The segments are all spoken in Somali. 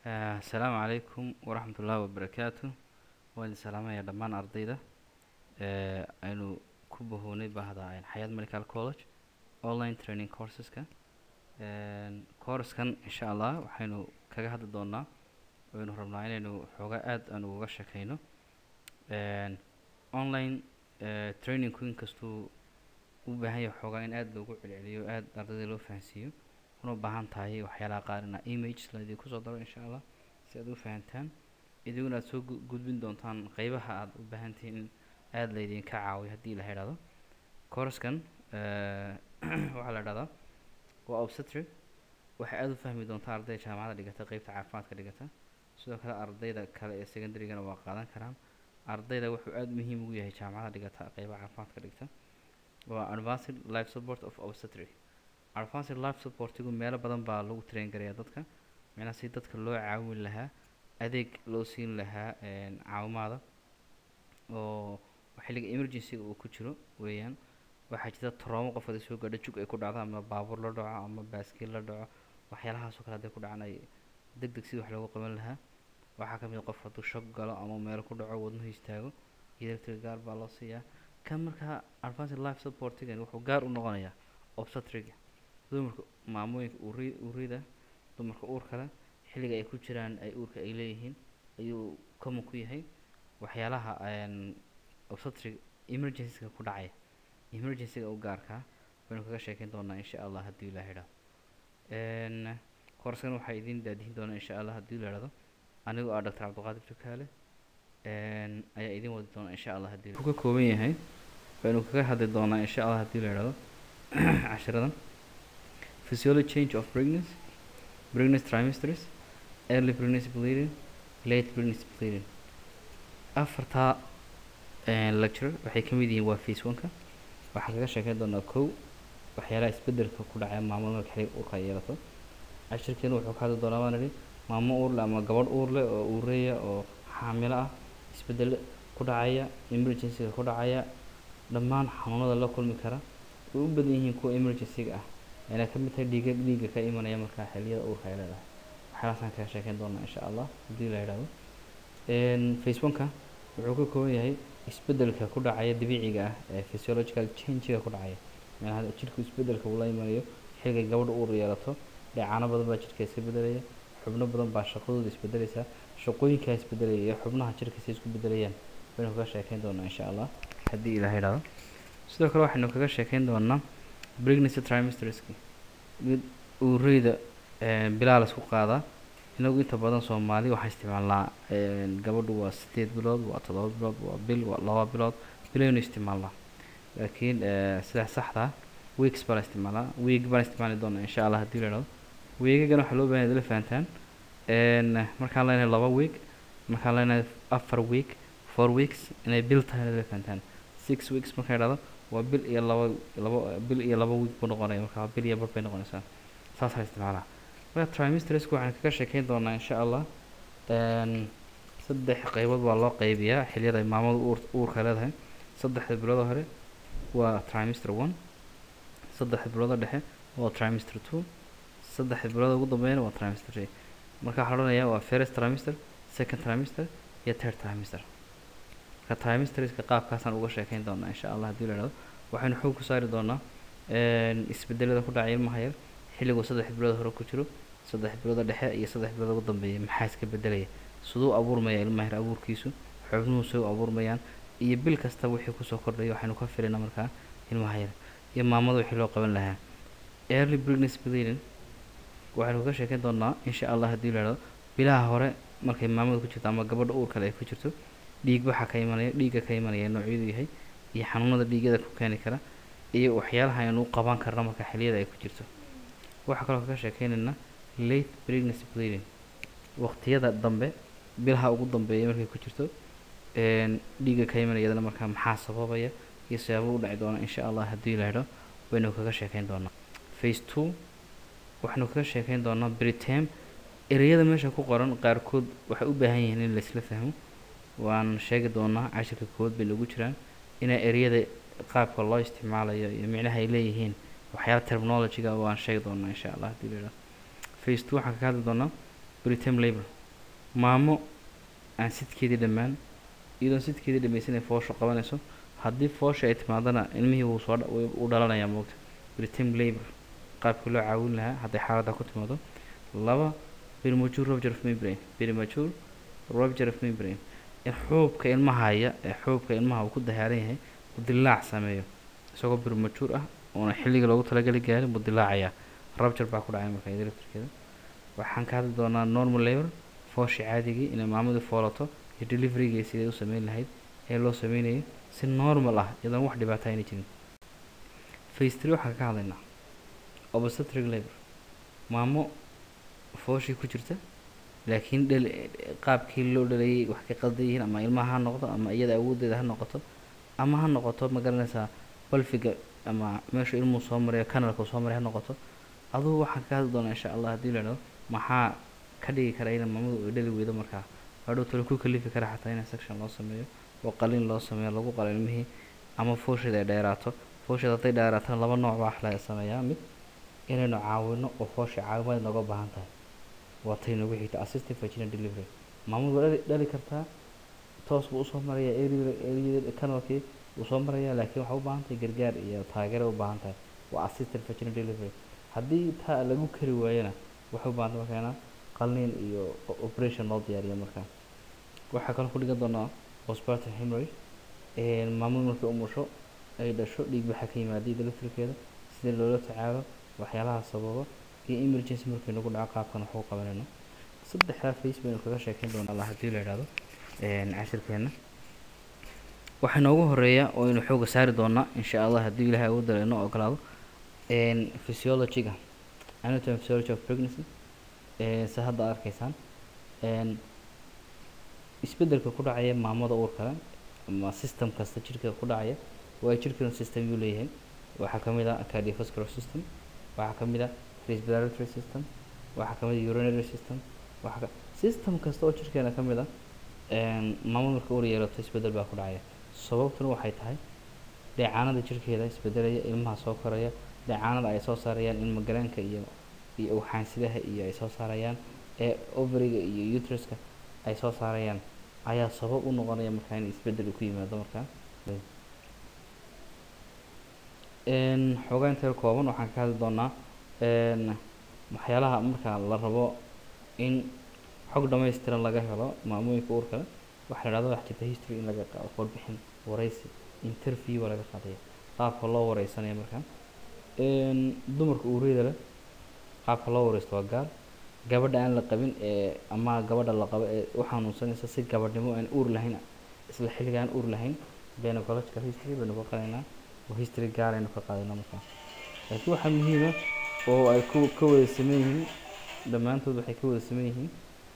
asalaamu calaykum waraxmat ullaahi wabarakaatu waan idin salaamayaa dhammaan ardayda ee aynu ku bahoonay bahda xayaat medical college online training courseska courskan insha allah waxaynu kaga hadli doonaa waynu rabnaa inaynu xoogaa aad aan uga shakeyno online trainingku inkastuu u baahan yahay xoogaa in aad loogu celceliyo aad ardayda loo fahansiiyo una baahan tahay waxyaalaha qaar ina images laidin kusoo daro insha allah si aad u fahantaan idiguna aad soo gu- gudbin doontaan qeybaha aad u baahan tihiin in aada laydinka caawiyo haddii la idhahdo courskan waxaa la idhahdaa waa obstetric waxay aada u fahmi doontaa ardayda jaamacadda dhigata qeybta caafimaadka dhigata sidoo kale ardayda kale ee secondarygana waa qaadan karaan ardayda wuxuu aada muhiim ugu yahay jaamacadda dhigata qeybaha caafimaadka dhigta waa advanced life support of obstetric advanced life supportigu meelo badan baa lagu train garayaa dadka macnaha si dadka loo caawin lahaa adeeg loo siin lahaa caawimaada oo xilliga emergency-ga uu ku jiro weeyaan waxaa jirta troomo qof haday soo gaadho jug ay ku dhacdo ama baabuur la dhaco ama baaskiil la dhaco waxyaalahaasoo kale hadday ku dhacaan ay deg deg sidii wax loogu qaban lahaa waxaa ka mid a qof hadduu shog galo ama meel ku dhaco wadnuhu istaago electric gaar baa loo siiyaa kan markaa advanced life supportigan wuxuu gaar u noqonayaa obstetriga dumarka maamooyinka uuri uurida dumarka uurka leh xilliga ay ku jiraan ay uurka ay leeyihiin ayuu common ku yahay waxyaalaha obstetric emergencyga ku dhacaya emergencyga u gaarkaa baynu kaga sheekeyn doonaa insha allah haddii la idhahdo koorskan waxaa idiin daadihin doonaa insha allah haddii la idhahdo anigoo ah doctor cabdiqaadir jukaale ayaa idiin wadi doonaa insha allah haddii wuxuu ka kooban yahay baynu kaga hadli doonaa insha allah haddii la idhahdo cashiradan physiology change of pregnancy pregnancy trimesters early pregnancy bleeding late pregnancy bleeding afartaa lecture waxay ka mid yihiin waa phase one-ka waxaan kaga sheekeyn doonaa kow waxyaalaha isbedelka ku dhacaya maamada marka xilliga uurka ay yeelato cashirkeena wuxuu ka hadli doonaa baan idhi maamo uur leh ama gabadh uur leh oo uureeya oo xaamilo ah isbedel ku dhacaya emergency-ga ku dhacaya dhammaan xanuunada la kulmi kara way u badan yihiin kuwa emergency-ga ah ayna ka mid tahay dhiiga dhiigga ka imanaya markaa xilliyada uurka ay leedahay waxyaalahaasaan kaga sheekeyn doonaa insha allah haddii la idhahdo facebooka wuxuu ka kooban yahay isbedelka ku dhacaya dabiiciga ah ee physiological change-ga ku dhacaya meelaha jidhku isbedelka uu la imanayo xilligay gabadha uur yeelato dheecaano badan baa jidhka iska bedelaya xubno badan baa shaqadooda isbedelaysaa shaqooyinkaa isbedelaya iyo xubnaha jidhka si isku bedelayaan baynu kaga sheekeyn doonaa insha allah haddii ilaha idhahdo sidoo kale waxaynu kaga sheekeyn doonaa pregnancy trimesterski mid uureyda bilaa la isku qaadaa inagu inta badan soomaali waxaa isticmaalnaa gabadhu waa sideed bilood waa toddoba bilood waa bil waa laba bilood bilaynu isticmaalnaa laakiin sida saxda weeks baa la isticmaalaa week baan isticmaali doonaa insha allah haddii la idhahdo weegagana waxaa loo bahan la fahantaan markaan leenahay laba week markaan leenahay afar week four weeks inay bil tahay la fahantaan six weeks markaan idhahdo waa bil iyo laba laba bil iyo laba week buu noqonaya marka bil iyo bar bay noqonaysaa saasaa la isticmaalaa marka trimestresku waxaan kaga sheekeyn doonaa insha allah saddex qeybood baa loo qeybiyaa xilliyada ay maamadu uur uurka leedahay saddexda bilooda hore waa trimester one saddexda bilooda dhexe waa trimester two saddexda bilooda ugu dambeeyana waa trimester three marka waxaa la odhanayaa waa first trimester second trimester iyo third trimester marka trimesterska qaabkaasaan uga sheekeyn doonaa insha allah haddii la idhahdo waxaynu xoog ku saari doonaa isbedelada ku dhacaya ilmaha yar xilliguu saddex bilood hore ku jiro saddex bilooda dhexe iyo saddex bilood ugu dambeeya maxaa iska bedelaya siduu abuurmaya ilmaha yar abuurkiisu xubnuhu say u abuurmayaan iyo bil kasta wixii kusoo kordhaya waxaynu ka filaynaa markaa ilmaha yar iyo maamada wixii loo qaban lahaa early pregnancy bleeding waxaynu kaga sheekeyn doonaa insha allah haddii la idhahdo bilaha hore markay maamada ku jirto ama gabadha uur kale ay ku jirto dhiig waxaa ka imanaya dhiigga ka imanaya noocyadu yahay iyo xanuunada dhiigyada ku keeni kara iyo waxyaalaha aynu u qaban karno marka xilliyada ay ku jirto waxaa kaloo kaga sheekeynaynaa late pregnancy bleeding waqtiyada dambe bilaha ugu dambeeya markay ku jirto dhiigga ka imanaya iyadana markaa maxaa sababaya iyo sababo u dhaci doona insha allah haddii la idho waynu kaga sheekeyn doonaa face two waxaynu kaga sheekeyn doonaa britam ereyada meesha ku qoran qaarkood waxay u baahan yihiin in laisla fahmo waan sheegi doonaa cashirka kood bay nagu jiraan inaa ereyada qaabka loo isticmaalayo iyo micnaha ay leeyihiin waxyaala terminology-ga waan sheegi doonaa insha allah haddii la idhahdo face two waxaan kaga hadli doonaa britam labor maamo aan sidkeedii dhammaan iyadoon sidkeedii dhamaysanay foosha qabanayso haddii foosha ay timaadana ilmihii wuu soo u dhalanayaa moogta britam labor qaabkii loo caawin lahaa hadday xaaladda ku timaado laba premature rupture of membrane premature rupture of membrane in xuubka ilmahaya ee xuubka ilmaha uu ku dahaaran yahay uu dilaac sameeyo isagoo premature ah oona xilliga loogu talagali gaarin buu dilaacayaa rupture baa ku dhacay marka iyada laftirkeeda waxaan ka hadli doonaa normal labor foosha caadigii inay maamadu foolato iyo deliverygii sidee u sameyn lahayd ee loo sameynayo si normal ah iyadoon wax dhibaata ayna jirin face three waxaan ka hadlaynaa obstetric labor maamo fooshii ku jirta laakiin dhal qaabkii loo dhalayay wax ka qaldan yihiin ama ilmaha ha noqdo ama iyada awoodeeda ha noqoto ama ha noqoto ma garanaysaa balfiga ama meesha ilmuhu soo marayo kanalka soo maray ha noqoto adugu waxaan ka hadli doonaa insha allah haddii la idhahdo maxaa ka dhigi kara in maamadu ay dhali weydo markaa hadhow talo ku kalifi kara xataa in section loo sameeyo oo qalin loo sameeyo lagu qalo ilmihii ama foosheeda ay dheeraato foosheeda hadday dheeraatana laba nooc baa wax laga sameeyaa mid inaynu caawino oo foosha caawimaad nooga baahan tahay waa tay nagu xigta assistive vaginal delivery maamadu waa dhali dhali kartaa toos buu usoo marayaa area kanalkii wuu soo marayaa laakiin waxaa u baahan tahay gargaar iyo taageero u baahan tahay waa assistive vaginal delivery haddii taa lagu kari waayana waxay u baahanta markaana qalniin iyo operation loo diyaariyo markaa waxaa kaloo ku dhigan doonaa postpartum hemorrhage maamadu markay umusho ay dhasho dhiig baxa ka yimaada iyada laftirkeeda sida loola tacaalo waxyaalaha sababa iyo emergency markay nagu dhaco qaabkan waxu qabanayno saddexdaa face baynu kaga sheekeyn doonaa alla haddii la idhahdo cashirkeena waxaa noogu horeeya oo aynu xooga saari doonaa insha allah haddii ilahay ugu dara inoo ogolaado physiologyga anatomy physiology of pregnancy se hadda arkaysaan isbedelka ku dhacaya maamada uurkale ama system kasta jirkeeda ku dhacaya waa jirkeenu system yuu leeyahay waxaa ka mid ah cardiovascular system waxaa ka mid ah respiratory system waxaa ka mid ah urinary system waxaa ka system kasta oo jirkeena ka mid ah maamad marka uur yeelato isbedel baa ku dhacaya sababtuna waxay tahay dheecaanada jirkeeda isbedelaya ilmaha soo koraya dheecaanada ay soo saarayaan ilma galeenka iyo iyo ugxaansidaha iyo ay soo saarayaan ee overiga iyo uteruska ay soo saarayaan ayaa sabab u noqonaya markaa in isbedel ku yimaado markaa xoogaa inteer kooban waxaan ka hadli doonaa waxyaalaha markaa la rabo in xog dhamaystiran laga helo maamooyinka uurkale waxaa la dhahda wax jirta history in laga qaado warbixin waraysi interview baa laga qaadaya qaabka loo wareysanaya markaa dumarka uuriyada leh qaabka loo wareysto waa gaar gabadha aan la qabin ee ama gabadha la qabo ee u xanuunsanaysa si gabadhnimo aan uur lahayn isla xilliga aan uur lahayn gynecological history baynu ka qaadaynaa oo history gaar aynu ka qaadaynaa markaa laakiin waxaa muhiima oo ay ku ka wada sameyn yihiin dhammaantood waxay ka wada sameyn yihiin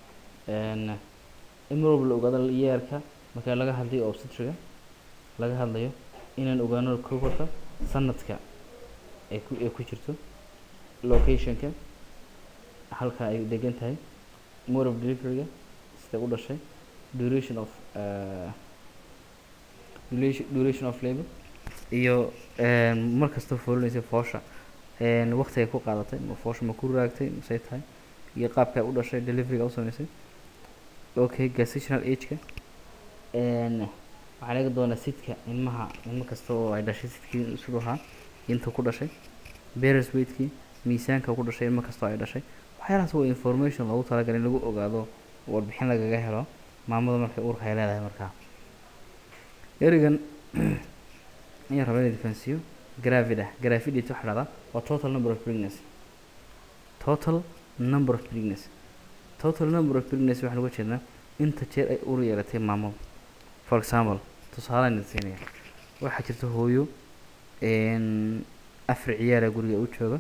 in mar walba la ogaado yeerka marka laga hadlayo obstetriga laga hadlayo inaan ogaano kokorka sanadka ay ku ay ku jirto locationka halka ay degan tahay mode of deliveryga sida u dhashay duration of uh, duration, duration of labor iyo mar kasta foolinaysa foosha waqti ay ku qaadatay ma foosha ma ku raagtay masay tahay iyo qaabka ay u dhashay deliveryga u sameysay okay gestational age-ka waxaa laga doonaa sidka ilmaha ilmo kasta oo ay dhashay sidkii siduu ahaa inta ku dhashay beres weightkii miisaanka ku dhashay ilmo kasta oo ay dhashay waxyaalahaas waa information loogu talagalay in lagu ogaado warbixin lagaga helo maamada markay uurka ay leedahay markaa erigan ayaan rabaa inay difansiyo gravid ah gravidity waxaa dhahdaa waa total number of pregnancy total number of pregnancy total number of pregnancy waxaan uga jeednaa inta jeer ay uur yeelatay maamada for example tusaale aan siinaya waxaa jirta hooyo afar ciyaara guriga u jooga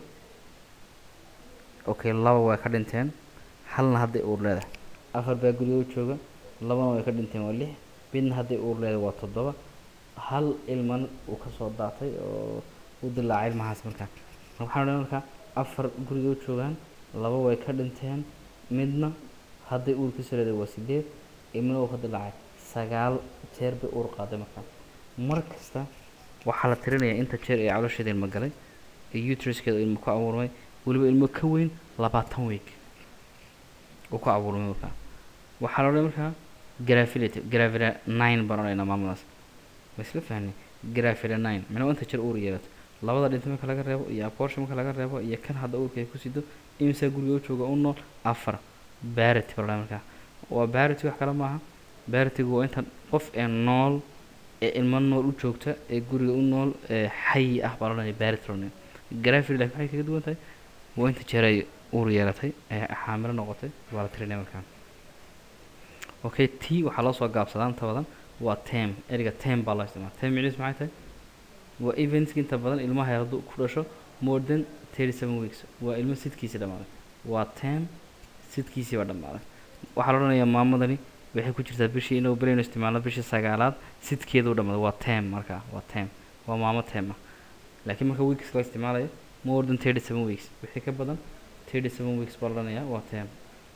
okay laba way ka dhinteen halna hadday uur leedahay afar baa guriga u jooga labana way ka dhinteen waa lix midna hadday uur leedahay waa toddoba hal ilman uu kasoo daatay oo u dilaacay ilmahaas markaa waxaan odhan markaa afar guriga u joogaan laba way ka dhinteen midna hadday uurkiisa leedahay waa sideed ilmana uu ka dilaacay sagaal jeer bay uur qaaday markaa mar kasta waxaa la tirinayaa inta jeer ee calosheeda ilmo galay ee utruskeeda ilmo ku abuurmay weliba ilmo ka weyn labaatan week uu ku abuurmay markaa waxaa la odhanaya markaa gravility gravira nine baan odhanaynaa maamadaas ma isla fahnay gravira nine micnaa inta jir uur yeelato labada dhinta marka laga reebo iyo abortion marka laga reebo iyo kan hadda uurka ay ku sido imisa guriga u jooga u nool afar barity baa la odhanaya markaa waa barity wax kale maaha baritigu waa inta qof ee nool ee ilmo nool u joogta ee guriga u nool ee xayi ah baa la odhanaya barity la odhanaya gravity laakiin waxay kaga duwan tahay waa inta jeer ay uur yeelatay ee xaamilo noqotay waa la tirinaya markaa okay t waxaa loo soo gaabsadaa inta badan waa tem ereyga tem baa loo isticmaala tem micnihiis maxay tahay waa eventski inta badan ilmaha yar hadduu ku dhasho more than thirty seven weeks waa ilmo sidkiisii dhammaaday waa tem sidkiisii baa dhammaaday waxaa la odhanayaa maamadani waxay ku jirtaa bishii inuu belayno isticmaalno bishii sagaalaad sidkeedu dhammaaday waa tem markaa waa tem waa maamo tem ah laakiin marka weeks la isticmaalayo more than thirty seven weeks wixii ka badan thirty seven weeks baa la odhanayaa waa tem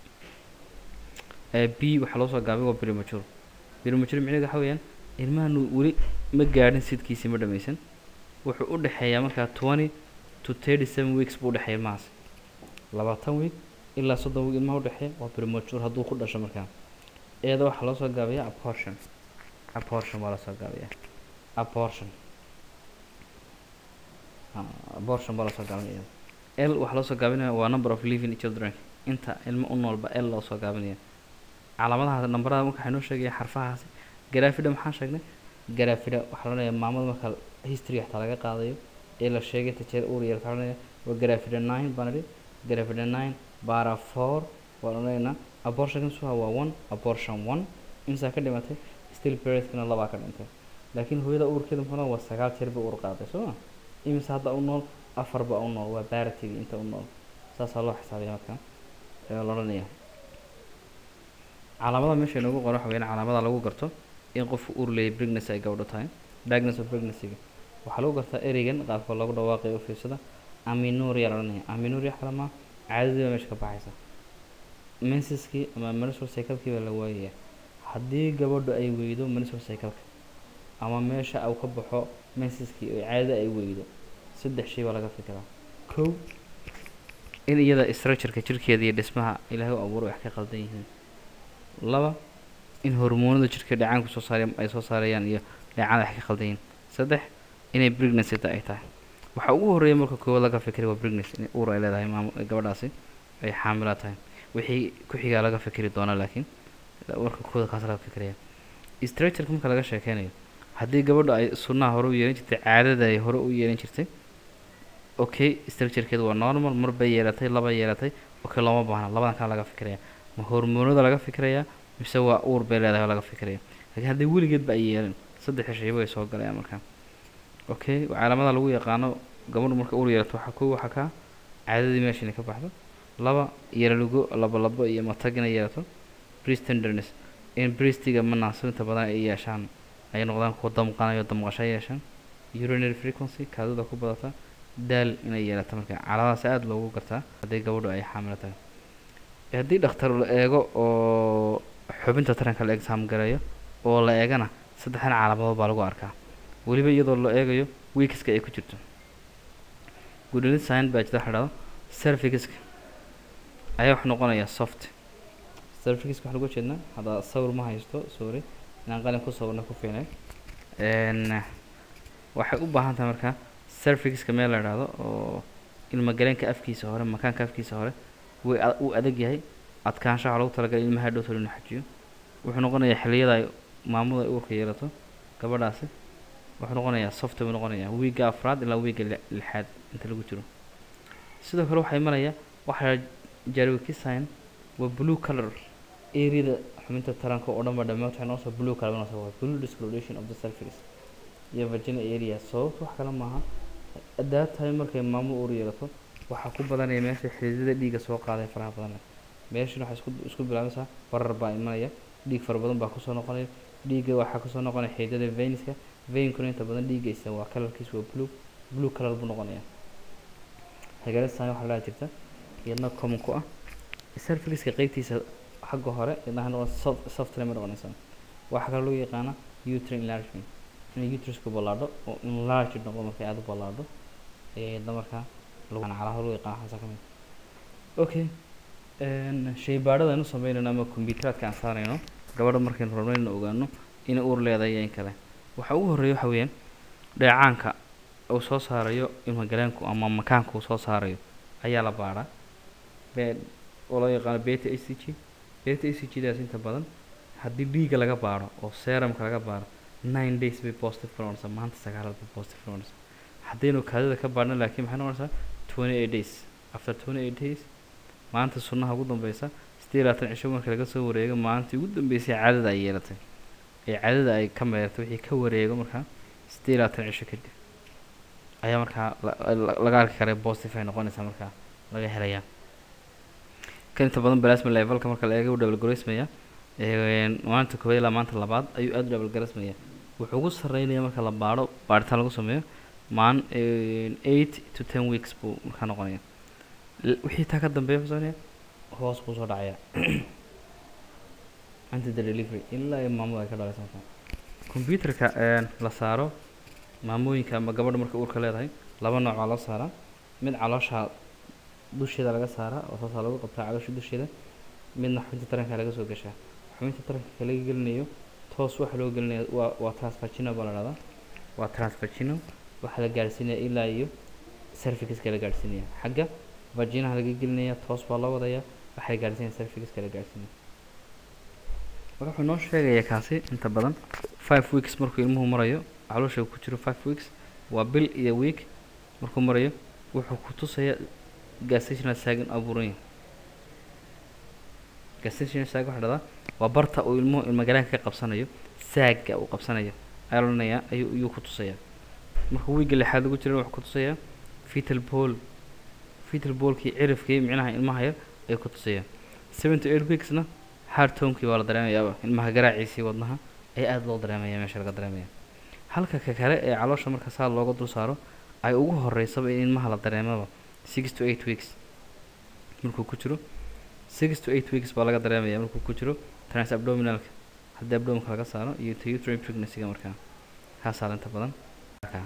b waxaa loo soo gaabay waa premature premature micnaheedu waxa weeyaan ilmahan weli ma gaadhin sidkiisii ma dhamaysan wuxuu u dhexeeyaa markaa twenty to thirty seven weeks buu udhexeeya ilmahaas labaatan week ilaa soddon week ilmaha udhexeeya waa premature hadduu ku dhasho markaa eeda waxaa loo soo gaabayaa abortion abortion waa lasoo gaabayaa abortion abortion baa lasoo gaabinaya l waxaa loo soo gaabinaya waa number of living children inta ilmo u noolba l loo soo gaabinaya calaamadaha nambarada marka waxay noo sheegaya xarfahaasi garafida maxaan sheegnay garafida waxaa la odhanayaa maamada marka history xataa laga qaadayo ee la sheegay tajeer uur yar waxaa la odhanayaa waa garafida nine baan idhi garafida nine bara four waan odhanaynaa abortion suha waa one abortion one imsaa ka dhimatay still periodkana labaa ka dhintay laakiin hooyada uurkeeda muxuu waa sagaal jeer bay uur qaaday soo ma imisa hadda u nool afar ba u nool waa baratigi inta u nool saasaa loo xisaabiya marka ee la odhanaya calaamada meesha inoogu qoran waxa weyaan calaamada lagu garto in qofku uur leeyahay pregnancy ay gabdho tahay diagnosis of pregnancy-ga waxaa lagu gartaa ereygan qaabka lagu dhawaaqayo u fiirsada aminuria la odhanaya aminuria kale maa caadadii baa meesha ka baxaysa mensiskii ama menstrual cycle-kii baa la waayaya haddii gabadhu ay weydo menstrual cycle-ka ama meesha uu ka baxo mensiskii oo caadada ay weydo saddex shay baa laga fikiraa kow in iyada structureka jirkeeda iyo dhismaha ilaahay u abuuro wax ka qaldan yihiin laba in hormoonada jirka dhacaanku soo saaraya ay soo saarayaan iyo dhacaan wax ka qaldan yihiin saddex inay pregnancy ta ay tahay waxa ugu horreeya marka koowaad laga fikiray waa pregnancy in uur ay leedahay maamo gabadhaasi ay xaamila tahay wixii ku xigaa laga fikiri doonaa laakiin marka kooda kaas laga fikiraya structureka marka laga sheekeynayo haddii gabadhu ay sunnaha hore u yeelan jirtay caadada ay hore u yeelan jirtay okay structurekeedu waa normal mar bay yeelatay laba yeelatay okay looma baahna labadan kale laga fikiraya ma hormoonada laga fikirayaa mise waa uur bay leedahay oo laga fikiraya laakiin haddii weligeedba ay yeelan saddexda shayba ay soo galayaan markaa okay calaamada lagu yaqaano gabadhu marka uur yeelato waxaa kow waxaa kaa caadadii meesha inay ka baxdo laba yaralugo laba labo iyo matag inay yeelato breast tenderness in breastiga manaasibinta badan ay yeeshaan ay noqdaan kuwa damqanayo damqasho yeeshaan urinary frequency kaadida ku badata daal inay yeelato marka calaamadaas aada loogu gartaa haddii gabadhu ay xaamilo tahay haddii dhakhtar la eego oo xubinta taranka la exaam garayo oo la eegana saddexdan calaamadood baa lagu arkaa weliba iyadoo la eegayo weekska ay ku jirto gudalid sign baa jirta waxa dhahdo cervixiska ayaa wax noqonaya soft cervixiska waxaan uga jeednaa hadda sawir ma haysto sorry inaan qalin ku sawirna ku fiinay n waxay u baahan tahay markaa cervixiska meel la idhaahdo oo ilmagaleenka afkiisa hore makaanka afkiisa hore way uu adag yahay adkaanshaha lagu talagalay ilmaha dhowtol inuu xajiyo wuxuu noqonayaa xilliyada ay maamadu ay uurka yeelato gabadhaasi wuxuu noqonayaa soft buu noqonayaa wiigga afraad ilaa wiigga lixaad inta lagu jiro sidoo kale waxaa imanaya waxaa jarwikisign waa blue color areada xubinta taranka oo dhan ba dhammaan waxay noosoo blue color noosoo waa blue discoloration of the cervix iyo virginia area sababta wax kale maaha adaa tahay markay maamadu uur yeelato waxaa ku badanaya meesha xididada dhiigga soo qaaday faraha badan meeshana waxay isku isku bilaabaysaa barar baa imanaya dhiig fara badan baa kusoo noqonaya dhiigga waxaa kusoo noqonaya xididada veinska veinkuna inta badan dhiiggaysa waa kalarkiisa waa blue blue color buu noqonaya hagaalasaan waxaa la jirta iyadna common ku ah cervixka qeybtiisa xagga hore iyadna noqon soft soft lama noqonaysa waxaa kaloo lagu yaqaana uterine enlargement inay uterusku ballaadho oo enlarged noqdo markay aada u ballaadho ayaa iyadna markaa calaha lagu yaqaan waxaasa ka mid okay Een, shaybaadhada aynu sameynayno ama kombiyuuteraadka aan saarayno gabadha markaynu rabno inaynu ogaano inay uur leedahay iyo in kale waxa ugu horreeya waxa weeyaan dheecaanka uu soo saarayo ilmagaleenku ama makaanka uu soo saarayo ayaa la baadhaa be oo loo yaqaano beta a c g beta a c g daas inta badan haddii dhiigga laga baadho oo serumka laga baadho nine days bay positive ka noqonaysaa maanta sagaalaad bay positive ka noqonaysaa haddaynu kaadida ka baadhno laakiin maxay noqonaysaa twenty eight days after twenty eight days maanta sunnaha ugu dambeysa siddeed iyo labaatan cisho marka laga soo wareego maalintii ugu dambeysay caadada ay yeelatay ee caadada ay ka meertay wixii ka wareego markaa siddeed iyo labaatan cisho kadib ayaa markaa la- la- laga arki karay positive ay noqonaysaa markaa laga helayaa kan inta badan plasma levelka marka la eego u double gareysmaya maalinta koowaad ilaa maanta labaad ayuu aada u double gareysmaya wuxuu ugu sarreynaya marka la baadho baadhitaan lagu sameeyo maan eight to ten weeks buu markaa noqonaya L- wixii taa ka dambeeya muxuu sameynaya hoos buu soo dhacaya until the delivery ilaa ay maamada ay ka dhalayso markaa computerka een, la saaro maamooyinka ama gabadha marka uurka leedahay laba nooc baa loo saaraa mid caloosha dusheeda laga saaraa oo saasaa lagu qabtaa caloosha dusheeda midna xubinta taranka laga soo gashaa xubinta taranka ka laga gelinayo toos waxa loo gelinaya waa waa transvagina baa la dhahdaa waa transvagina waxaa la gaadhsiinaya ilaa iyo cervixiska la gaadhsiinaya xagga vaginaha laga gelinaya toos baa loo wadaya waxaa la gaadhsiinaya cervixiska la gaadhsiinaya marka wuxuu noo sheegayaa kaasi inta badan five weeks markuu ilmuhu marayo caloosha ku jiro five weeks waa bil iyo week markuu marayo wuxuu ku tusaya gestational saag in abuuran yahay gestational saag waxaa dhahdaa waa barta uu ilmuhu ilmagalaanka ka qabsanayo saagga uu qabsanayo ayaa la odhanayaa ayuu ayuu ku tusayaa marka wiigga lixaad lagu jira wuxuu ku tusayaa fetal ball fetal ballkii cirifkii micnaha ilmaha yar ayuu ku tusayaa seven to eight weeksna hard tomkii waa la dareemayaaba ilmaha garaaciisii wadnaha ayaa aada loo dareemaya meesha laga dareemaya halka ka kale ee caloosha marka saa looga dul saaro ay ugu horeysaba in ilmaha la dareemaba six to eight weeks markuu ku jiro six to eight weeks baa laga dareemaya markuu ku jiro trans abdominalka haddii abdominka laga saaro iyo to uterine pregnancy-ga markaa kaasaa inta badan markaa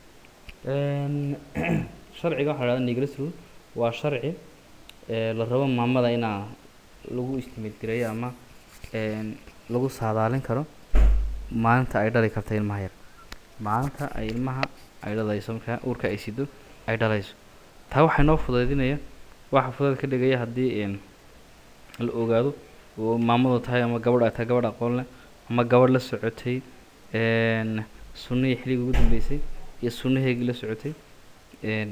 Een, sharciga waxaa la dhahdaa Negress rule waa sharci ee la rabo maamada inaa lagu estimate gareeyo ama een, lagu saadaalin karo maalinta ay dhali karta ilmaha yar maalinta ay ilmaha ay dhalayso markaa uurka ay sido ay dhalayso taa waxaa noo fudaydinaya waxa fudayd ka dhigaya haddii een, la ogaado oo maamadu tahay ama gabadh ay tahay gabadh aqoon leh ama gabadh la socotay een, sunnihii xilligii ugu dambeysay iyo sunnaheygii la socotay een,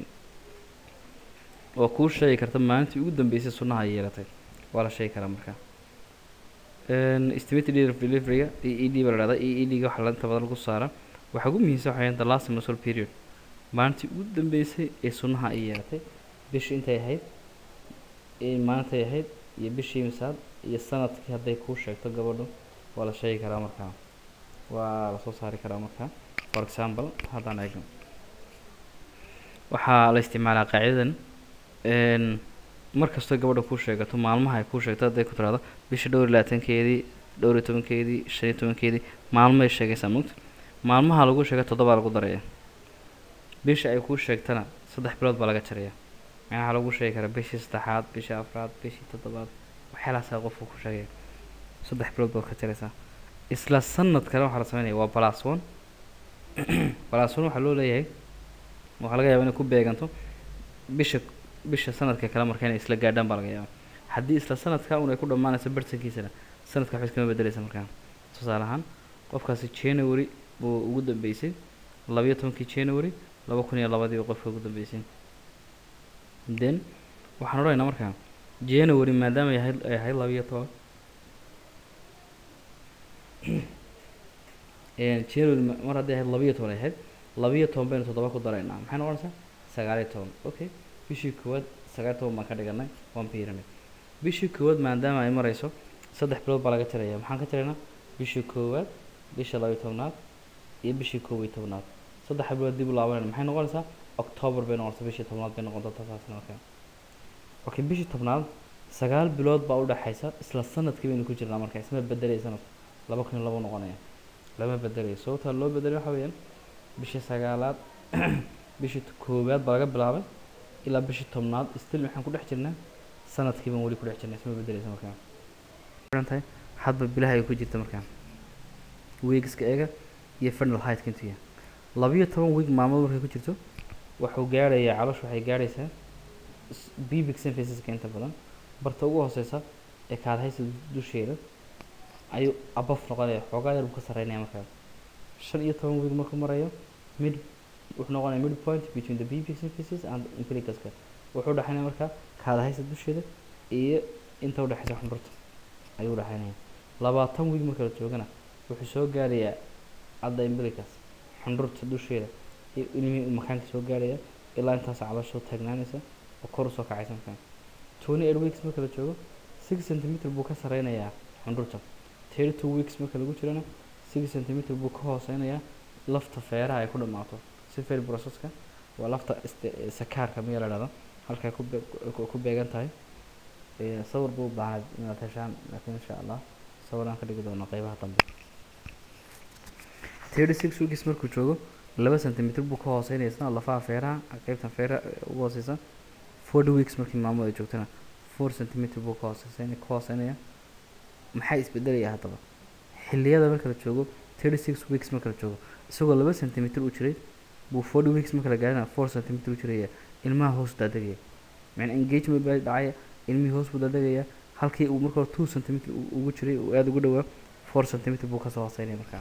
waa kuu sheegi karta maalintii ugu dambeysay sunnaha ay yeelatay waa la sheegi karaa markaa Een, estimated date of delivery-ga e e d baa la dhahdaa e e d-ga waxaa la inta badan lagu saaraa waxaa ugu muhiimsan waxaa weeyaan the last menstrual period maalintii ugu dambeysay ee sunnaha ay yeelatay bishii intay ahayd ee maalintay ahayd iyo bishii misaad iyo sanadkii hadday kuu sheegto gabadhu waa la sheegi karaa markaa waa la soo saari karaa markaa for example haddaan eegno waxaa la isticmaalaa qaacidadan een mar kastoo gabadha kuu sheegato maalmaha ay kuu sheegto hadday ku tiraahdo bisha dhowr iyo labaatankeedii dhowr iyo tobankeedii shan iyo tobankeedii maalmay sheegaysaa mugta maalmaha lagu sheega toddobaa lagu daraya bisha ay kuu sheegtana saddex bilood baa laga jaraya macnaha lagu sheegi karaa bishii saddexaad bishii afraad bishii toddobaad waxyaalahaasaa qofku ku sheegaya saddex bilood baad ka jaraysaa isla sanad kale waxaa la sameynaya waa plus one plus one waxaa loo leeyahay waxaa laga yaabaa inay ku beeganto bisha bisha sanadka kale marka inay isla gaadhaan baa laga yaabaa haddii isla sanadka un ay ku dhammaanayso bartankiisana sanadka waxba iskama bedeleysa markaa tusaale ahaan qofkaasi january buu ugu dambeysay labayo tobankii january laba kun iyo labadii buu qofka ugu dambeysay then waxaan odhanaynaa markaa january maadaama ay ahayd ay ahayd labayo toban Een, january ma- mar haddii ahayd labayo toban ay ahayd labayo toban baynu toddoba ku daraynaa maxay noqonaysaa sagaaliyo toban okay bishii koowaad sagaaliyo toban baan ka dhiganay one pyramid bishii koowaad maadaama ay marayso saddex bilood baa laga jaraya maxaan ka jaraynaa bishii koowaad bisha labayo tobnaad iyo bishii koob iyo tobnaad saddex bilood dib u laabanayna maxay noqonaysaa october bay noqonaysaa bishii tobnaad bay noqon doontaa taasna markaa okay bishii tobnaad sagaal bilood baa u dhaxaysa isla sanadkii baynu ku jirnaa markaa isma bedelaya sanadku laba kun iyo laba noqonaya lama bedelayo sababtaa loo bedelay waxa weeyaan bishii sagaalaad bishii t- koowaad baa laga bilaabay ilaa bishii tobnaad still waxaan ku dhex jirnaa sanadkii baan weli ku dhex jirnay isma bedeleysa markaa xiran tahay hadba bilaha ay ku jirta markaa weegska eega iyo fernal heightka intuu yahay labiyo toban weeg maalmood markay ku jirto wuxuu gaarayaa caloosha waxay gaaraysaa pubic symphysiska inta badan barta ugu hooseysa ee kaadhaysa dusheeda ayuu above noqonaya xoogaa yar buu ka sarreynaya markaa shan iyo toban weeg markuu marayo mid wuxuu noqonaya mid point between the pubic symphysis and umbilicuska wuxuu dhexeynaya markaa kaadhaysa dusheeda iyo inta udhexeysa xundhurta ayuu udhexeynaya labaatan weeg marka la joogana wuxuu soo gaarayaa adda umbilicus xundhurta dusheeda iyo ilmihii makaanka soo gaaraya ilaa intaas caloosha soo taagnaanaysa oo kor usoo kacaysa markaa twenty eight weeks marka la joogo six centimeter buu ka sareynayaa xundhurta thirty two weeks marka lagu jirana six centimeter buu ka hooseynayaa lafta feeraha ay ku dhammaato sifel processka waa lafta sakaarka miya la dhahdo halkay ku be ku beegan tahay sawir buu baahnay inaad heshaan laakiin insha allah sawiraan ka dhigi doono qeybaha dambe thirty six weeks markuu joogo laba centimeter buu ka hooseynaya isna lafaha feeraha qeybtan feeraha ugu hooseysa forty weeks markii maamadu ay joogtana four centimeter buu ka hooseysay ka hooseynaya maxaa isbedelaya haddaba xilliyada marka la joogo thirty six weeks marka la joogo isagoo laba centimeter u jiray buu forty weeks marka la gaarina four centimeter u jiraya ilmaha hoos daadegaya macnaa engagement baa dhacaya ilmihii hoos buu daadegaya halkii uu marka hore two centimeter ugu jiray uu aada ugu dhawaa four centimeter buu kasoo hooseynaya markaa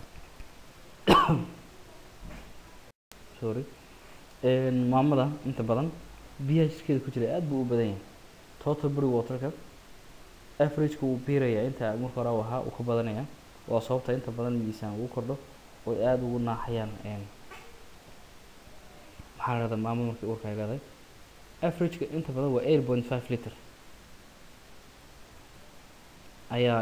sorry maamada inta badan biyaha jirkeeda ku jira aada buu u badan yahay total body waterka averageka wuu biirayaa inta marka hore ahaa uu ka badanaya waa sababta inta badan miisaan ugu kordho oo aada ugu naaxayaan maxaa la dhahdaa maamada markii uurka ay leedahay averageka inta badan waa eight point five liter ayaa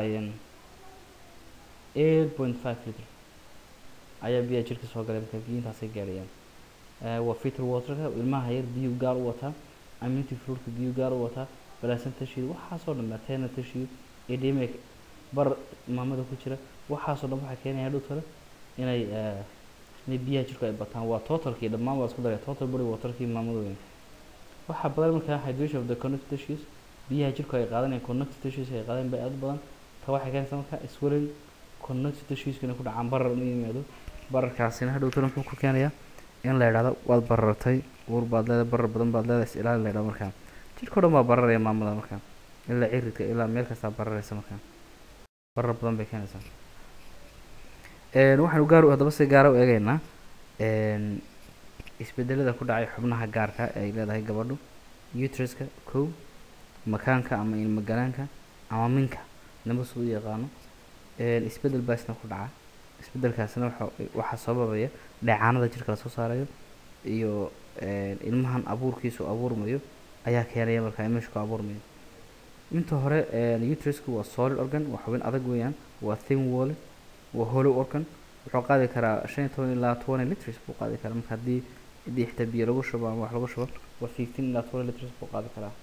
eight point five liter ayaa biyaha jirka soo galay marka biyo intaasay gaarayaan waa filter waterka ilmaha yar biyuu gaar u wataa aminty fruitka biyuu gaar u wataa balaasan tashiid waxaasoo dhan matena tashiid edema bar maamada ku jira waxaasoo dhan waxaa keenaya hadhow tale inay inay biyaha jirku ay bataan waa totalkii dhammaan waa isku daray total body waterkii maamada weyn waxaa badan markaa hydration of the connective tissues biyaha jirku ay qaadanayaan connective tissues ay qaadeen bay aad badan ta waxay keenaysaa markaa swelling connective tissues inay ku dhacaan barar inuu yimaado bararkaasina hadhow tale muxuu ku keenayaa in la yidhahdo waad barartay uur baad leedahay barar badan baad leedahay is ilaali la yidhahdo markaa jirka o dhan baa bararaya maamada markaa ilaa ciridka ilaa meel kastaa bararaysa markaa barar badan bay keenaysaa waxaanu gaar haddaba si gaara u eegeynaa isbedelada ku dhacay xubnaha gaarka ee ay leedahay gabadhu utriska kow makaanka ama ilmagalaanka ama minka nabas u yaqaano isbedel baa isna ku dhaca isbedelkaasina waxa waxaa sababaya dheecaanada jirka lasoo saarayo iyo ilmahan abuurkiisu abuurmayo ayaa keenaya markaa imeshku abuurmayo inta hore utrusku waa solid organ waa xubin adag weeyaan waa thin wall waa hollow organ wuxuu qaadi karaa shan iyo toban ilaa twenty liters buu qaadi karaa marka haddii haddii xitaa biyo lagu shubo ama wax lagu shubo waa fifteen ilaa twenty liters buu qaadi karaa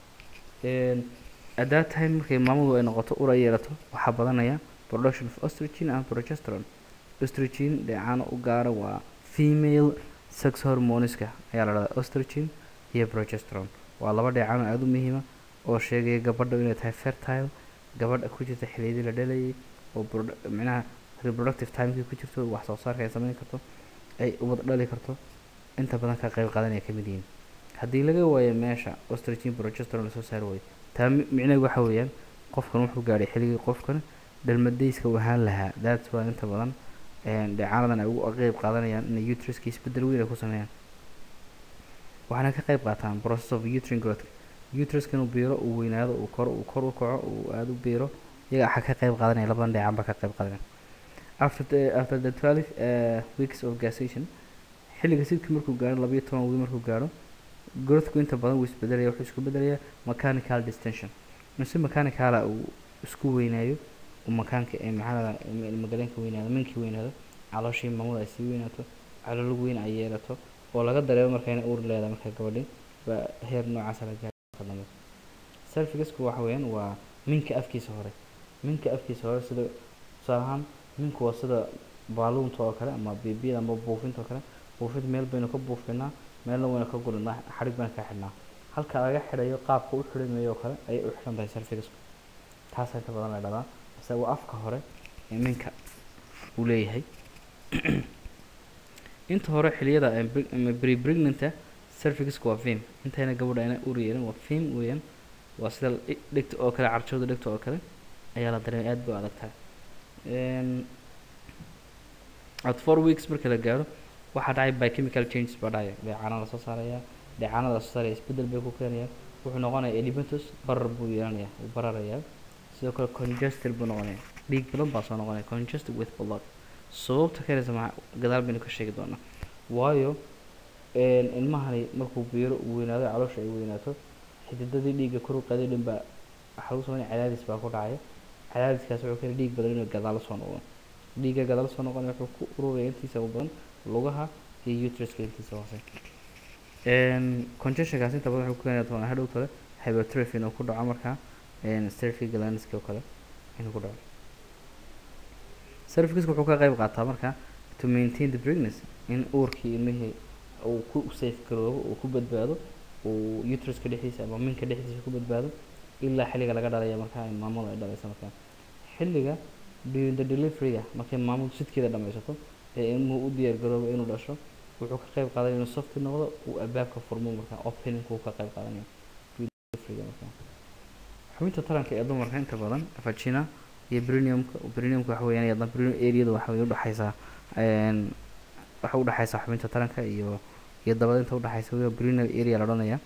at that time markay maamadu ay noqoto ur ay yeelato waxaa badanaya production of oestrogen and progesterone oestrogen dheecaano u gaara waa female sex hormoneska ayaa la dhahdaa oestrogen iyo progesterone waa laba dheecaano aada u muhiima oo sheegaya gabadha inay tahay fertile gabadha ku jirta xiliyadii la dhalayay oo micnaha reproductive timekii ku jirto wax soo saarka ay sameyn karto ay ubad dhali karto inta badan ka qayb qaadanaya ka mid yihiin haddii laga waayo meesha oestrogen progesterone lasoo saari waayo taa micnaheedu waxa weeyaan qofkan wuxuu gaadhay xilligii qofkan dhalmadayska u ahaan lahaa that's why inta badan dheecaanadan ay ugu qeyb qaadanayaan inay utriska isbedel weyn ay ku sameeyaan waxaana ka qeyb qaataan process of uterine growth utriska inuu biiro uu weynaado uu kor uu kor u kaco uu aada u biiro iyaga waxaa ka qeyb qaadanaya labadan dheecaan baa ka qeyb qaadanaya after the after the twelve uh, weeks of gestation xilliga sidkii markuu gaaro labayo toban wii markuu gaaro growthku inta badan wuu isbedelaya wuxuu isku bedelayaa mechanical distension mise mechanicala uu isku weynaayo uu makaanka ee maxaa ilmagaleenka weynaado minkii weynaado calooshii maamada ay sii weynaato caloolog weyn ay yeelato oo laga dareemo marka inay uur leedahay marka gabadhi baa heer noocaasa la gaaro dambe selfigasku waxa weeyaan waa minka afkiisa hore minka afkiisa hore sida tusaale ahaan minku waa sida baaluunta oo kale ama bibiyada ama buufinta oo kale buufinta meel baynu ka buufinaa meelna waynu ka gurinaa xadhig baynu ka xidhnaa halka laga xidhayo qaabka u xidhamayo oo kale ayay u xidhan tahay cervixku taasaa inta badan la dhahdaa mise waa afka hore ee minka uu leeyahay inta hore xiliyada pre pregnanta cervixku waa fim intayna gabadha ayna ur yeelin waa fim weeyaan waa sida dhegta oo kale carjooda dhegta oo kale ayaa la dareemay aad bay u adag tahay at four weeks marka la gaaro waxaa dhacay biochemical changes baa dhacaya dheecaana lasoo saaraya dheecaanada lasoo saaraya isbeddel bay ku keenayaan wuxuu noqonayaa edematous barar buu yeelanayaa wuu bararayaa sidoo kale congested buu noqonaya dhiig badan baa soo noqonaya congested with blood sababta keenaysa maxaa gadaal baynu ka sheegi doonaa waayo ilmahani markuu biiro uu weynaado caloosha ay weynaato xididadii dhiigga kor u qaaday dhan baa waxaa lagu sameynaya cadaadis baa ku dhacaya cadaadiskaas wuxuu keenay dhiig badan inuu gadaalo soo noqdo dhiigga gadaal soo noqonaya wuxuu ku ururaya intiisa u badan lugaha iyo uteruska intiisa hoose congestionkaas inta badan wuxuu ku keeni doonaa hadhow kale hypertrophy inuu ku dhaco markaa cervic glandska oo kale inuu ku dhaco cervixka wuxuu ka qayb qaataa markaa to maintain the pregnancy in uurkii ilmihii uu ku safe garoobo uu ku badbaado uu uteruska dhexdiisa ama minka dhexdiisa ku badbaado ilaa xilliga laga dhalaya markaa maamadu ay dhalayso markaa xilliga during the deliveryga markay maamadu sidkeeda dhamaysato ee ilmuhu u diyaar garoobo inuu dhasho wuxuu ka qayb qaadanaya inuu softi noqdo uu albaabka furmo markaa openingku ka qayb qaadanayo deliveryga markaa xubinta taranka ee dumarka inta badan vagina iyo briniumka briniumka waxa weeyaan iyadna brinium areada waxa way udhexaysaa waxa udhexaysaa xubinta taranka iyo iyo dabada inta udhexaysa weliba brinium area la odhanaya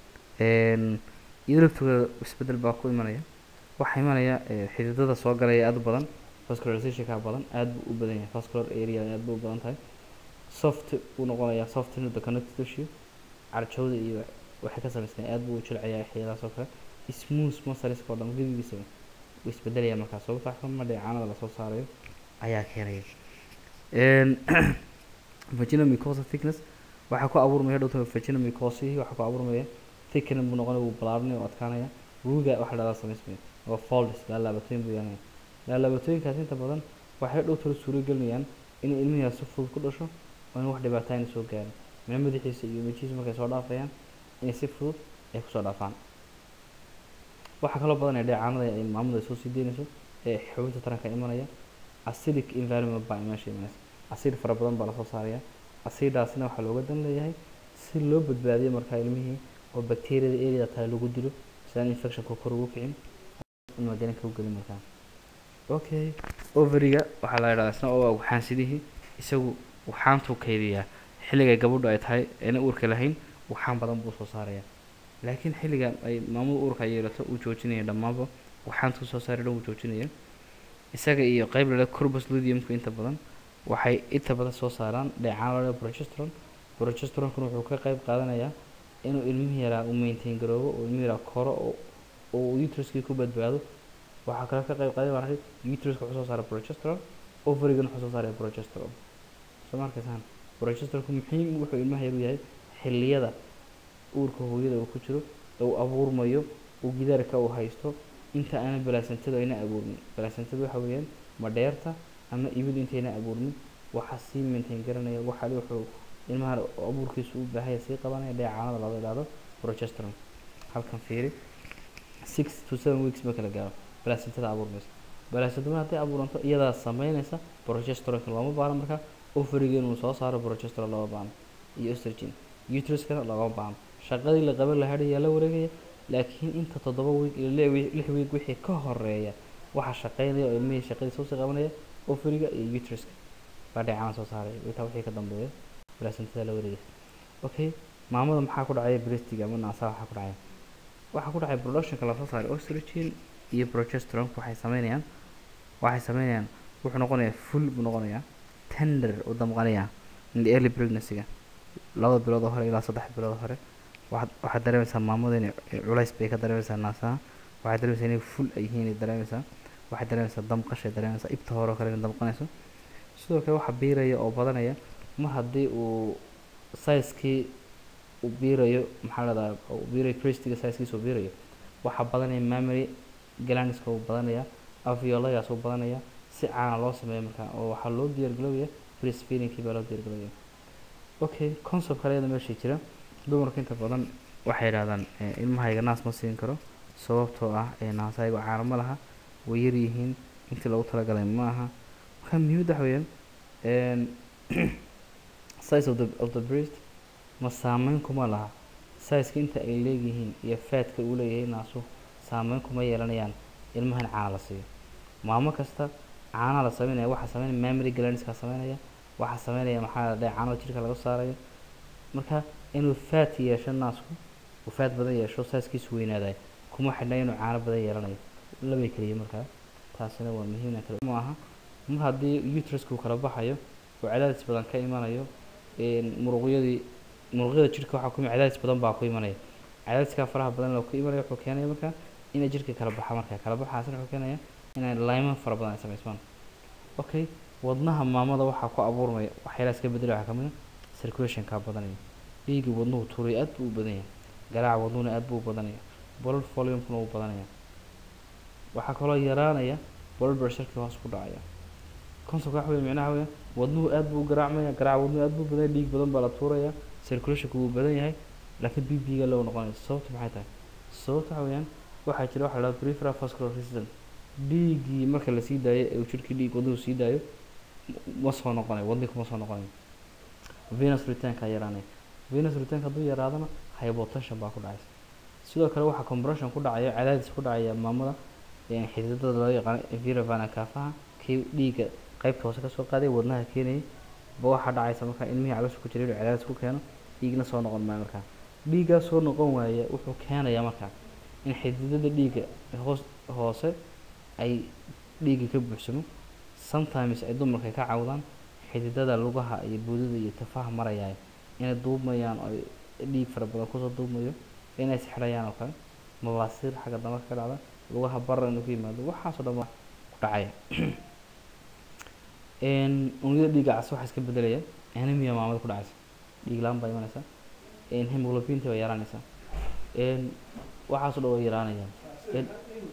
iyada laftooda isbedel baa ku imanaya waxaa imanaya xididada soo galaya aada u badan vascularizationka badan aada buu u badan yahay vascular area aada buu u badan tahay soft buu noqonayaa soft in the connective tissue carjawda iyo waxay ka samaysteen aada buu u jilcayaa xiyadaas oo kale smooth muscles oo dhan gebigiisa wuu isbedelaya markaa sababta xuma dheecaanada lasoo saarayo ayaa keenaya vaginal mucosa thickness waxaa ku abuurmaya dhowta vaginal mucosihii waxaa ku abuurmaya thickness buu noqonaya wuu balaaranaya oo adkaanaya ruuga waxa la dhahdaa samaysmaya waa folds laalaabatooyin buu yeelanaya laalaabatooyinkaas inta badan waxay dhowtala suuro gelinayaan in ilmihiias si fudud ku dhasho oo in wax dhibaato ayna soo gaarin mina madaxiisa iyo mejihiisa markay soo dhaafayaan inay si fudud ay kusoo dhaafaan waxaa kaloo badanaya dheecaanada ay maamadu ay soo sii deynayso ee xubinta taranka imanaya acidic environment baa meesha imanaysa acid fara badan baa lasoo saaraya acidaasina waxaa looga dan leeyahay si loo badbaadiyo markaa ilmihii oo bacteriada area tahay lagu dilo si aan infectionka kor ugu kicin ilmagelinka u gelin markaa okay overiga waxaa la yidhahdaa isna oo waxaansidihii isagu waxaantuu kaydiyaa xilliga gabadhu ay tahay ayna uurka lahayn waxaan badan buu soo saaraya laakiin xilliga ay maamada uurka ay yeelato uu joojinaya dhammaanba waxaantuu soo saari dhan uu joojinaya isaga iyo qeyb lale corbus ludiumku inta badan waxay inta badan soo saaraan dheecaan lale progesteron progesteronkuna wuxuu ka qeyb qaadanayaa inuu ilmihi yaraa uu maintain garoobo oo ilmihi yaraa koro oo oo uteruskii ku badbaado waxaa kale ka qeyb qaadan maaragtay uteruska wuxuu soo saara progesteron ovarigana wuxuu soo saaraya progesteron soo ma arkaysaan progesteronku muxiim wuxuu ilmaha yaru yahay xilliyada uurka hooyada uu ku jiro ee uu abuurmayo uu gidaarka uu haysto inta aanan balaasantadu ayna abuurmin balaasantadu waxa weeyaan madheerta ama ibidu intayna abuurmin waxaa sii maintain garanaya waxaali wuxuu ilmaha abuurkiisu u baahaya sii qabanaya dheecaanada loo idhaahdo progesteron halkan fiiri six to seven weeks marka la gaaro balaasantada abuurmaysa balaasantada hadday abuuranto iyadaa sameynaysa progesteronka looma baahno markaa ovariga inuu soo saaro progesteron looma baahno iyo estrogen uteruskana looma baahno shaqadii la qaban lahaa yaa la wareegaya laakiin inta toddoba wiig iyo lix wiig wixii ka horeeya waxaa shaqeynaya oo ilmihii shaqadii soo sii qabanaya ovariga iyo uteruska baa dheecaan soo saaraya intaa wixii ka dambeeya balaasantada la wareegaya okay maamada maxaa ku dhacaya breastiga ama naasaha waxaa ku dhacaya waxaa ku dhacaya productionka lasoo saaray oestrogen iyo progesteronka waxay sameynayaan waxay sameynayaan wuxuu noqonayaa full buu noqonayaa tender uu damqanayaa in the early pregnancy-ga labada bilood oo hore ilaa saddex bilood hore waxaad waxaad dareemaysaa maamada inay culays bay ka dareemaysaa naasaha waxaad dareemaysaa inay full ay yihiin ay dareemaysaa waxaad dareemaysaa damqashay dareemaysaa ibta hore oo kale inay damqanayso sidoo kale waxaa biiraya oo badanaya mar haddii uu sizekii uu biirayo maxaa la dhahdaa uu biirayo breastiga sizekiisa uu biirayo waxaa badanaya mammary glandska uu badanaya alveolagaas uu badanaya si caana loo sameeyo markaa oo waxaa loo diyaargalowaya breastfeedingkii baa loo diyaargalowaya okay concept kale iyada meesha jira dumarka inta badan waxay yidhahdaan eh, ilmahayga naas ma siin karo sababtoo ah eh, naasaygu caano ma laha way yar yihiin intii loogu talagalay ma aha marka muhiimadda waxa weeyaan een, size of the of the breast ma saameyn kuma laha sizeka inta ay leeyihiin iyo faadka uu leeyahay naasu saameyn kuma yeelanayaan ilmahan caana la siiyo maamo kasta caanaha la sameynaya waxaa sameynaya mammary glandska sameynaya waxaa sameynaya maxaa la dhahay caanaha jirka laga saarayo marka inuu faat yeesho naasku uu faat badan yeesho saaskiisu weynaadayo kuma xidhna inuu caano badan yeelanayo labay keliya markaa taasina waa muhiimna kale ma aha mar haddii uterusku kala baxayo oo cadaadis badan ka imanayo een, muruqyadii muruqyada jirka waxaa ku cadaadis badan baa ku imanaya cadaadiskaa faraha badan oo ku imanaya wuxuu keenaya markaa inay jirka kala baxa markaa kala baxaasina wuxuu keenaya inay layman fara badan ay samaysmaan okay wadnaha maamada waxaa ku abuurmaya waxyaalaha iska bedela waxaa kamid a circulationkaa badanaya dhiigga wadnuhu turay aad buu u badan yahay garaaca wadnuhuna aad buu u badanaya blood volumekuna wuu badanaya waxaa kaloo yaraanaya blood pressureki hoos ku dhacaya concept waxa weeye micnaha weeye wadnuhu aad buu u garaacmaya garaaca wadnuhu aad buu u badan yahay dhiig badan baa la tuuraya circulationku wuu badan yahay laakiin b b ga loo noqonayo sababta maxay tahay sababta waxa weeyaan waxaa jira waxa la dhahdo peripheral vascular resistance dhiiggii marka la sii daayo ee uu jirkii dhiig wadnuhu sii daayo m- ma soo noqonayo wadnihi kuma soo noqonayo venus returnka yaraanaya venus returnka hadduu yaraadana hypotension baa ku dhacaysa sidoo kale waxaa compression ku dhacaya cadaadis ku dhacaya maamada een, xididada loo yaqaano inferior vena cavaha kii dhiigga qaybta hoose kasoo qaaday wadnaha keenayay ba waxaa dhacaysa markaa ilmihii caloosha ku jira inuu cadaadis ku keeno dhiigna soo noqon maayo markaa dhiiggaa soo noqon waaya wuxuu keenayaa markaa in xididada dhiigga hoos hoose ay dhiigga ka buuxsamo sometimes ay dumarka ka cawdaan xididada lugaha iyo buudada iyo tafaha marayaayo inay duubmayaan oo ay dhiig fara badan kusoo duubmayo inay sixirayaan oo kale mabaasiir xagga dambe ka dhacda lugaha barra inuu ku yimaado waxaasoo dhan waa ku dhacaya een, unugyada dhiigga cas waxaa iska bedelaya anemia maamada ku dhacaysa dhiig la-aan baa imanaysa een, hemoglobinta baa yaraanaysa een, waxaasoo dhan way yaraanayaan een,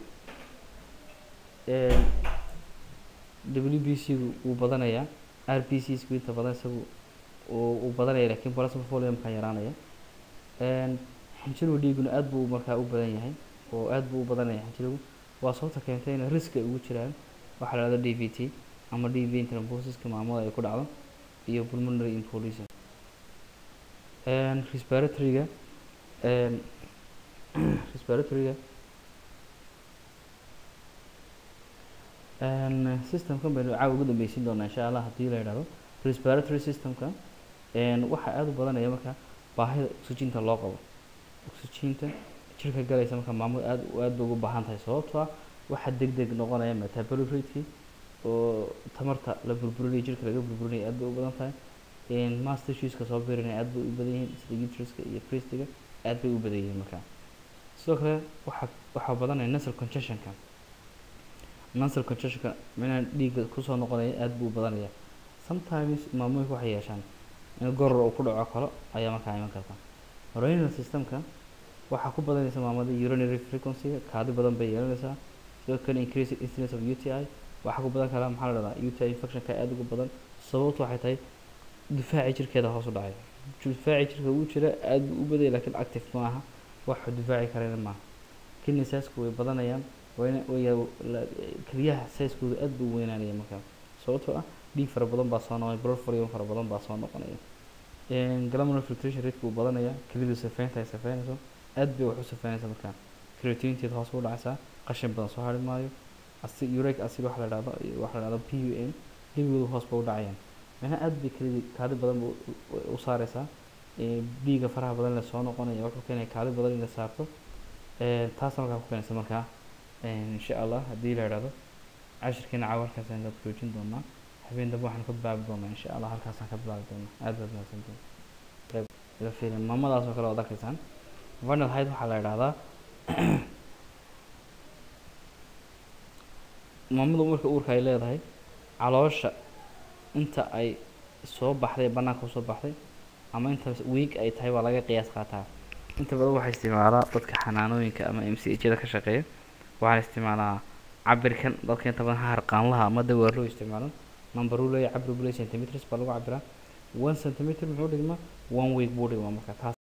een, w b c gu wuu badanayaa r b c sku inta badan isagu uu uu badanaya laakiin plasma volume-ka yaraanaya een, xinjirowga dhiiguna aad buu markaa u badan yahay oo aad buu u badanaya xinjirowgu waa sababta keentay in riski ay ugu jiraan waxaa la dhahdo d v t ama d v thrombosis-ka maamada ay ku dhacdo iyo pulmonary embolism een, respiratory-ga een, respiratory-ga een, systemkan baynu caawa ugu dambeysin doonaa insha allah haddii la yidhahdo respiratory systemka een, waxaa aad u badanaya marka baahida oxygenta loo qabo oxygenta jirka galaysa marka maamadu aad aad bay ugu baahan tahay sababtoo ah waxaa deg deg noqonaya metabolic rate oo tamarta la burburinayo jirka laga burburinayo aad bay u badan tahay een, mass tissueska soo birinaya aad bay u badan yihiin sida uteruska iyo breastiga aad bay u badan yihiin marka sidoo kale waxaa waxaa badanaya nasal congestionka nasal congestionka micnaha dhiigga kusoo noqonaya aad buu u badanaya sometimes maamooyinka waxay yeeshaan in goror uu ku dhaco kalo ayaa markaa iman karta renal systemka waxaa ku badanaysa maamada urinary frequency kaadi badan bay yeelanaysaa sidoo kale increase incidence of UTI waxaa ku badan karaa maxaa la dhahdaa UTI infectionka aad ugu badan sababtu waxay tahay difaaci jirkeeda hoos u dhacay difaaci jirka uu jira aad buu u badaya laakiin active ma aha wax difaaci karayna maaha kidney size-ku way badanayaan wayna way keliyaha size-kooda aad buu u weynaanaya markaa sababtoo ah dhiig fara badan baa soo noqonaya blood volume fara badan baa soo noqonaya glomerular filtration rate buu badanaya keliyadu safeynta ay safeynayso aad bay wax u safeynaysa markaa creatininteeda hoos u dhacaysaa qashin badan soo hari maayo acid uric acid waxa la dhahdo waxa la dhahdo p u n gebigoodu hoos ba u dhacayaan macnaha aad bay keliyadii kaadi badan ba u saaraysaa dhiiga faraha badan la soo noqonaya wuxuu keenaya kaadi badan in la saarto taasna markaa ku keenaysa markaa insha allah haddii la idhahdo cashirkeena caawa halkaas ayaan ka joojin doonaa habeen dambe waxaan ka bilaabi doonaa insha allah halkaasaan ka bilaabi doonaa aad baad mahadsantihin qayb ila fiirin maamadaas oo kale waad arkaysaan vanal height waxaa la idhahdaa maamadu marka uurka ay leedahay caloosha inta ay soo baxday bannaanka usoo baxday ama inta week ay tahay baa laga qiyaas qaataa inta badan waxaa isticmaalaa dadka xanaanooyinka ama m c h da ka shaqeeya waxaan isticmaalaa cabirkan dadka inta badan harqaanlaha ama dawaar loo isticmaalo number uu leeyahay cabir buu leeyahay centimeters baa lagu cabiraa one centimeter muxuu dhigmaa one week buu dhigmaa marka taas